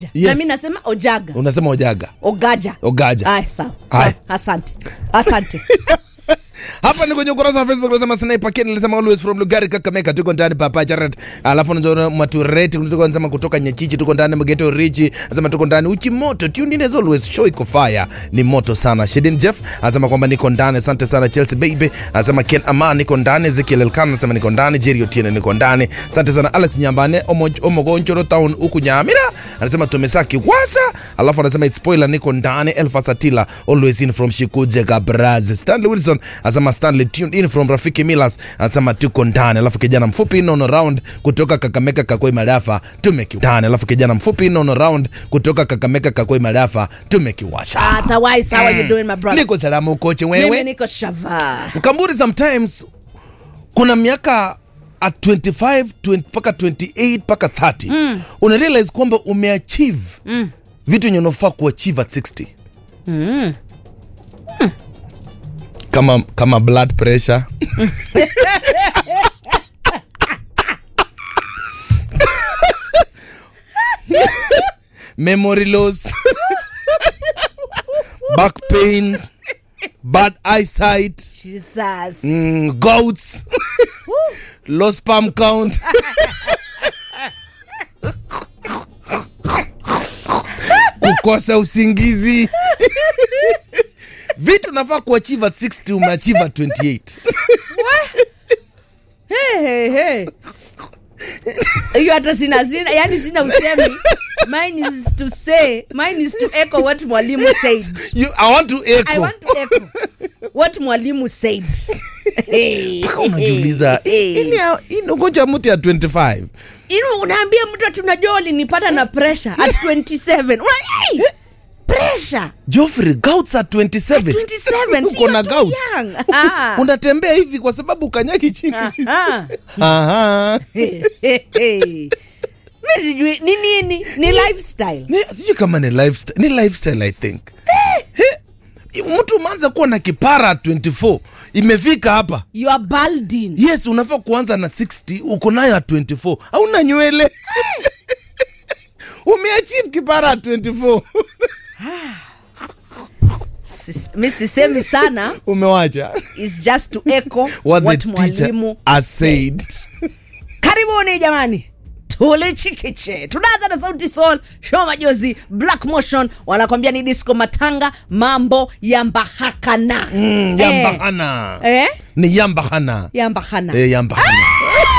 Yes. na mi nasema ojaga unasema ojaga ogaja Ogaja. Ay, sawa Ay. sawa asante asante hapa ni kwenye ukurasa wa facebook nasema sniper ken nilisema always from lugari kakameka tuko ndani papa charet alafu nazo matureti tuko nasema kutoka nyachichi tuko ndani mageto richi nasema tuko ndani uchi moto tune in as always show iko fire ni moto sana shedin jeff anasema kwamba niko ndani asante sana chelsea baby anasema ken aman niko ndani ezekiel elkan anasema niko ndani jerry otieno niko ndani asante sana alex nyambane Omo- omogonchoro town huku nyamira anasema tumesaki wasa alafu anasema it's spoiler niko ndani elfas atila always in from shikuje gabraz stanley wilson anasema stanley tuned in from rafiki milas anasema tuko ndani alafu kijana mfupi nono round kutoka kakameka kakoi madafa tumekiwasha alafu kijana mfupi nono round kutoka kakameka kakoi madafa tumekiwasha atawai sawa you doing my brother niko salamu koche mimi wewe niko shava mkamburi sometimes kuna miaka at 25 20 mpaka 28 mpaka 30 mm. una realize kwamba umeachieve mm. vitu yenye unafaa kuachieve at 60 mm. kama kama blood pressure memory loss back pain bad eyesight jesus mm, goats low sperm count kukosa usingizi vitu nafaa kuachieve at 60 umeachieve at 28 hey, hey, hey. hiyo hata sina sina yani sina usemi mine is to say mine is to echo what mwalimu said you, i want to i echo want to echo what mwalimu said Hey, mpaka unajiuliza hey, hey. ini ini ugonjwa ya mtu ya 25 Inu unaambia mtu ati unajua ulinipata na pressure at 27 Una, hey, pressure Joffrey gouts at 27 27 Uko sio na too gouts. young. Ah. unatembea hivi kwa sababu ukanyaki chini Ah. Aha. Hey, hey, hey. mi sijui ni nini ni lifestyle Ni- sijui kama ni lifestyle, ni lifestyle i think Eh, mtu umeanza kuwa na kipara at 24 imefika hapa you are balding yes unafaa kuanza na 60 uko nayo at 24 hauna nywele umeachieve kipara at 24 Sis- mi sisemi sana umewacha is just to echo what, what, the teacher mwalimu has said karibuni jamani tulichikiche tunaanza na sauti sol show majozi black motion wanakwambia ni disco matanga mambo ya mbahakana mm, yambahana eh? ni yambahana ya mbahana eh, yambahana